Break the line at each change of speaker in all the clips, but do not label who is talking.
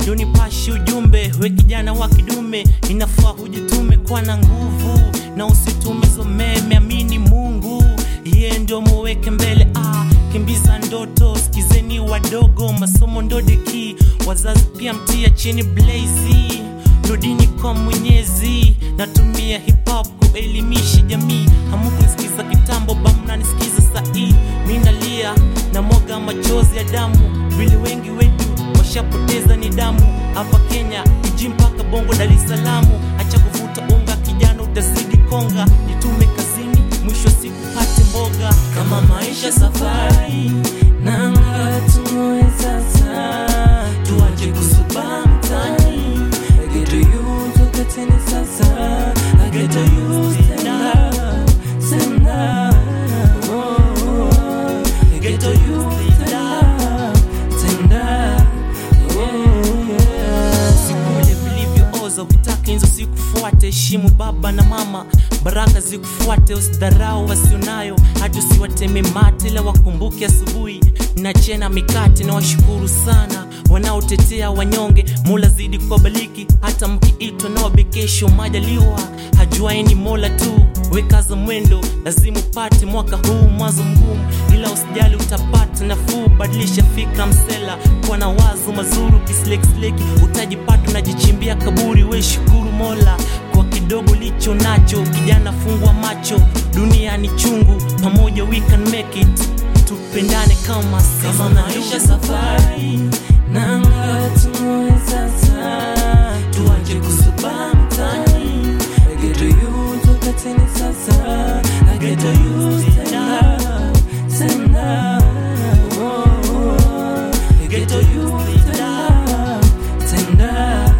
ndo nipashe ujumbe we kijana wa kidume inafaa hujitume kwa na nguvu na usitumizo meme amini mungu yeye ndio muweke mbele ah, kimbiza ndoto sikizeni wadogo masomo ndo deki wazazi pia mtia chini blazi rudini kwa mwenyezi natumia hip hop kuelimisha jamii hamukunisikiza kitambo bamnanisikiza sahii minalia na mwaga machozi ya damu vile wengi wetu washapoteza ni damu hapa kenya iji mpaka bongo dar es salamu acha kuvuta unga kijana utazidi konga nitume kazini mwisho wa siku pate mboga kama maisha safari nanga tumoe sasa tuache kusuba mtani
Geto you toka tena sasa Geto you stand up Stand up oh, oh, oh. Geto you stand up Stand up oh, yeah.
sikule vilivyooza ukitaka hizo sikufuate heshimu baba na mama baraka zikufuate usidharau wasionayo hata usiwateme mate la wakumbuke asubuhi na chena mikate na washukuru sana wanaotetea wanyonge mola zidi kuwabaliki hata mkiitwa na wabekesho majaliwa hajuaini mola tu wekaza mwendo lazima upate mwaka huu mwanzo mgumu ila usijali utapata nafuu badilisha fikra msela kuwa na wazo mazuru kisleksleki utajipata unajichimbia kaburi we shukuru mola kwa kidogo licho nacho kijana fungwa macho dunia ni chungu pamoja we can make it tupendane kama
Kama maisha safari Nanga tumoe sasa Tuache kusuba mtani Geto you toka tena sasa Geto you stand up Stand up oh, oh, oh. Geto you stand up Stand up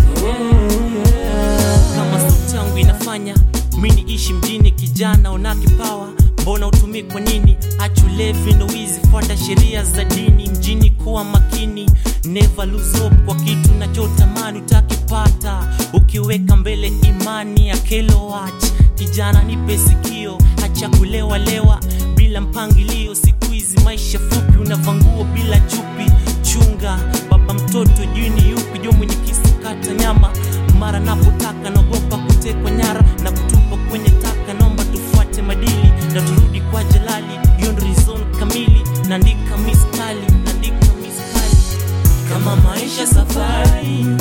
oh, yeah.
kama sauti yangu inafanya mi niishi mjini kijana una kipawa mbona utumii kwa nini achulevi ndo wizi fuata sheria za dini mjini kuwa makini never lose hope kwa kitu nachotamani utakipata ukiweka mbele imani ya kilowat kijana nipe sikio hacha kulewalewa bila mpangilio siku hizi maisha fupi unavanguo bila chupi chunga baba mtoto juni yupi jo mwenye kisu kata nyama mara napotaka naogopa kutekwa nyara na kutupa kwenye taka naomba tufuate madili na turudi kwa jalali hiyo ndo reason kamili naandika mistali naandika mistali
Kama maisha safari